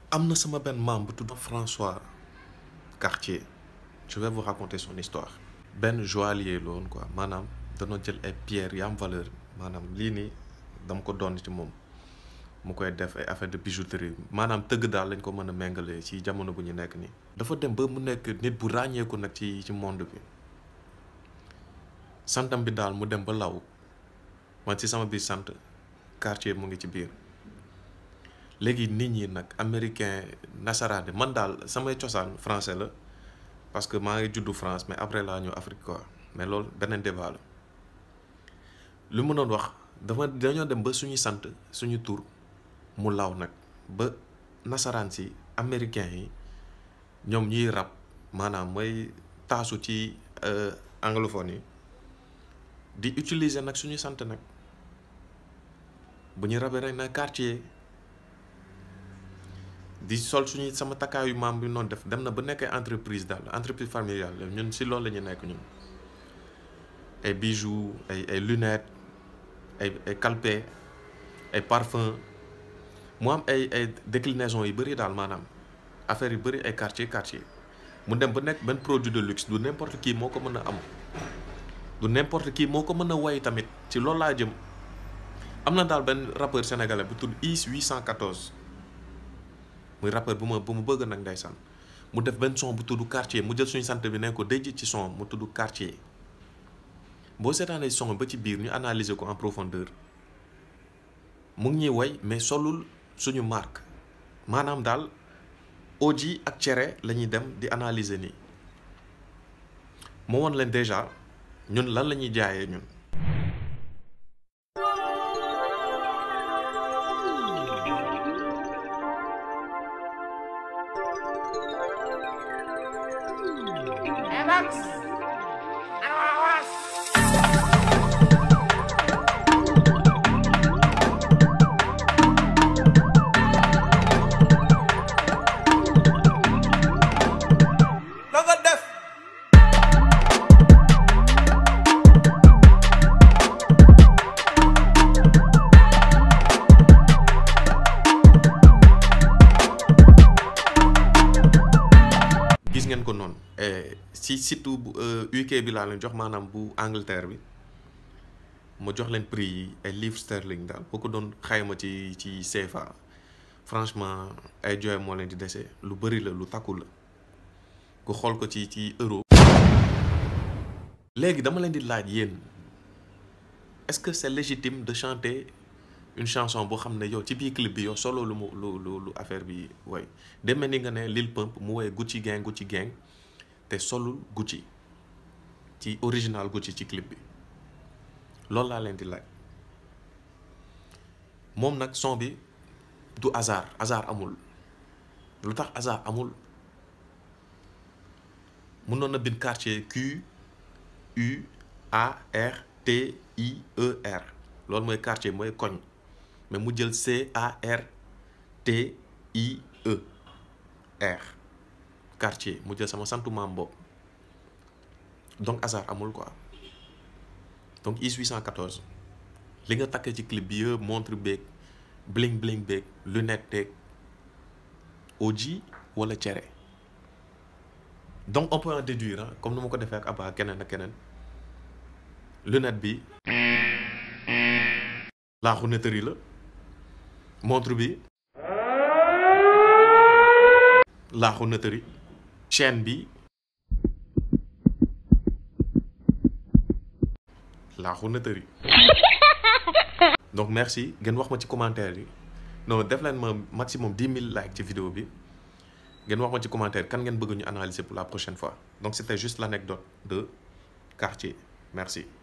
am na sama benn maam bu tudd François Cartier je vais vous raconter son histoire benn joaillier la woon quoi maanaam danoo jël ay pierres yu am valeur maanaam lii nii dama ko doon ci moom mu koy def ay affaire de bijouterie maanaam tëgg daal lañ ko mën a méngale ci jamono bu ñu nekk nii. dafa dem ba mu nekk nit bu ràññeeku nag ci ci monde bi santam bi daal mu dem ba law man ci sama biir sant Cartier mu ngi ci biir léegi nit ñi nag américain nasaraane man daal samay cosaan français la parce que maa ngi juddu France mais après laa ñëw Afrique quoi mais loolu beneen débat la lu mu doon wax dafa dañoo dem ba suñu sant suñu tur mu law nag ba nasaraan si américain yi ñoom ñuy rab maanaam mooy taasu ci anglophone yi di utiliser nag suñu sant nag bu ñu rabee rek na Cartier di sol suñu sama takkaayu maam bi noonu def dem na ba nekk entreprise daal entreprise familiale ñun si loolu la ñu nekk ñun ay bijoux ay ay lunettes ay ay calpe ay parfum mu am ay ay déclinaison yu bëri daal maanaam affaire yu bëri ay quartier quartier mu dem ba nekk benn produit de luxe du n'importe qui moo ko mën a am du n'importe qui moo ko mën a way tamit ci loolu laa jëm am na daal benn rappeur sénégalais bu tudd IS 814 muy rappeur bu ma bu ma bëgg nag ndeysaan mu def benn son bu tudd quartier mu jël suñu sant bi ne ko déj ci son mu tudd quartier boo seetaanee son ba ci biir ñu analyser ko en profondeur mu ngi ñuy way mais solul suñu marque maanaam daal oji ak cere la ñuy dem di analyser nii moo woon leen déjà ñun lan la ñuy jaayee ñun gis ngeen ko noonu si surtout bu UK bi laa leen jox maanaam bu Angleterre bi ma jox leen prix yi ay livres sterling daal boo ko doon xayma ci ci CFA franchement ay jooy moo leen di dese lu bëri la lu takku la ku xool ko ci ci euro. léegi dama leen di laaj yéen est-ce que c'est légitime de chanter une chanson boo xam ne yow ci biir clip bi yow solo lu mu lu lu lu affaire bi way demee ni nga ne Lil Pump mu woy Gucci Gang Gucci Gang te solul Gucci ci original Gucci ci clip bi loolu laa leen di laaj moom nag son bi du hasard hasard amul lu tax hasard amul mënoon na bind quartier Q U A R T I E R loolu mooy quartier mooy koñ mais mu jël C A R T I E R quartier mu jël sama santu maam boobu donc hasard amul quoi donc IS 814 li nga takkee ci clip bi yëpp montre beeg bling bling beeg lunette beeg oji wala cere donc on peut en déduire ah comme ni ma ko defee ak Abba keneen ak keneen lunette bi laaxu nettari la montre bi laaxu nettari chaîne bi laaxu nettari donc merci ngeen wax ma ci commentaire yi non def leen ma maximum dix mille likes ci vidéo bi ngeen wax ma ci commentaire kan ngeen bëgg ñu analyser pour la prochaine fois donc c'était juste l'anecdote de Cartier merci